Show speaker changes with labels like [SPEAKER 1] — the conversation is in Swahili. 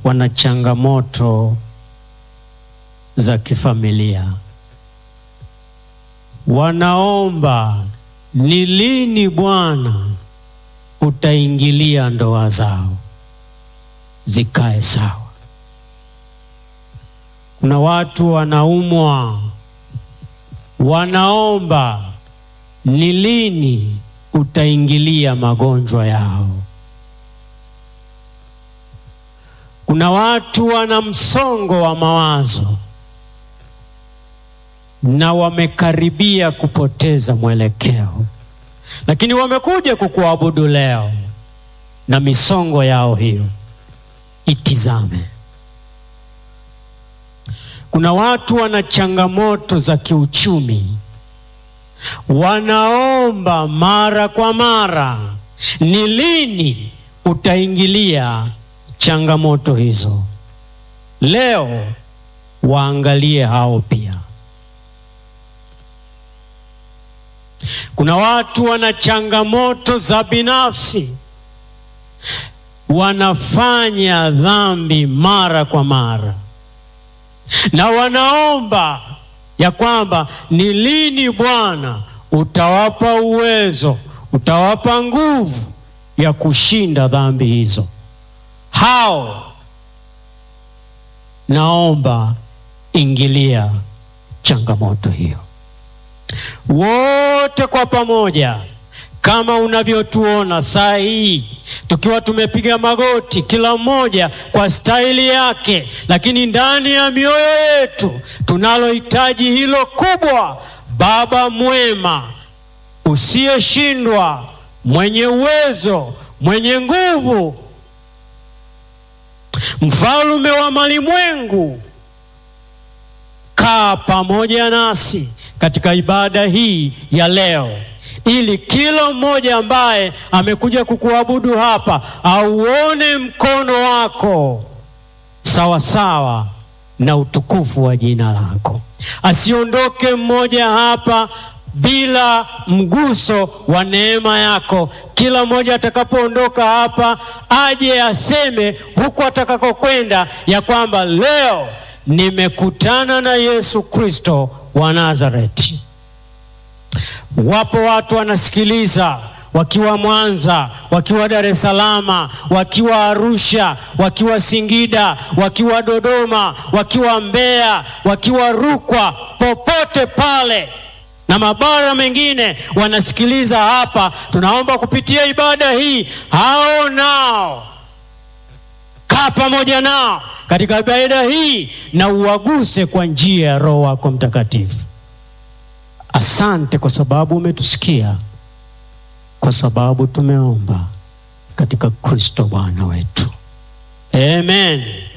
[SPEAKER 1] wana changamoto za kifamilia, wanaomba ni lini Bwana utaingilia ndoa zao zikae sawa. Kuna watu wanaumwa, wanaomba ni lini utaingilia magonjwa yao. Kuna watu wana msongo wa mawazo na wamekaribia kupoteza mwelekeo, lakini wamekuja kukuabudu leo, na misongo yao hiyo itizame. Kuna watu wana changamoto za kiuchumi, wanaomba mara kwa mara, ni lini utaingilia changamoto hizo? Leo waangalie hao pia. Kuna watu wana changamoto za binafsi, wanafanya dhambi mara kwa mara na wanaomba ya kwamba ni lini Bwana utawapa uwezo, utawapa nguvu ya kushinda dhambi hizo. Hao naomba ingilia changamoto hiyo. Wote kwa pamoja, kama unavyotuona saa hii tukiwa tumepiga magoti, kila mmoja kwa staili yake, lakini ndani ya mioyo yetu tunalohitaji hilo kubwa. Baba mwema, usiyeshindwa, mwenye uwezo, mwenye nguvu, mfalme wa malimwengu, kaa pamoja nasi katika ibada hii ya leo ili kila mmoja ambaye amekuja kukuabudu hapa auone mkono wako sawasawa sawa na utukufu wa jina lako. Asiondoke mmoja hapa bila mguso wa neema yako. Kila mmoja atakapoondoka hapa aje aseme huku atakakokwenda ya kwamba leo nimekutana na Yesu Kristo wa Nazareti. Wapo watu wanasikiliza wakiwa Mwanza, wakiwa Dar es Salaam, wakiwa Arusha, wakiwa Singida, wakiwa Dodoma, wakiwa Mbeya, wakiwa Rukwa, popote pale na mabara mengine wanasikiliza hapa. Tunaomba kupitia ibada hii, hao nao kaa pamoja nao katika ibada hii na uwaguse kwa njia ya Roho wako Mtakatifu. Asante kwa sababu umetusikia, kwa sababu tumeomba katika Kristo Bwana wetu, amen.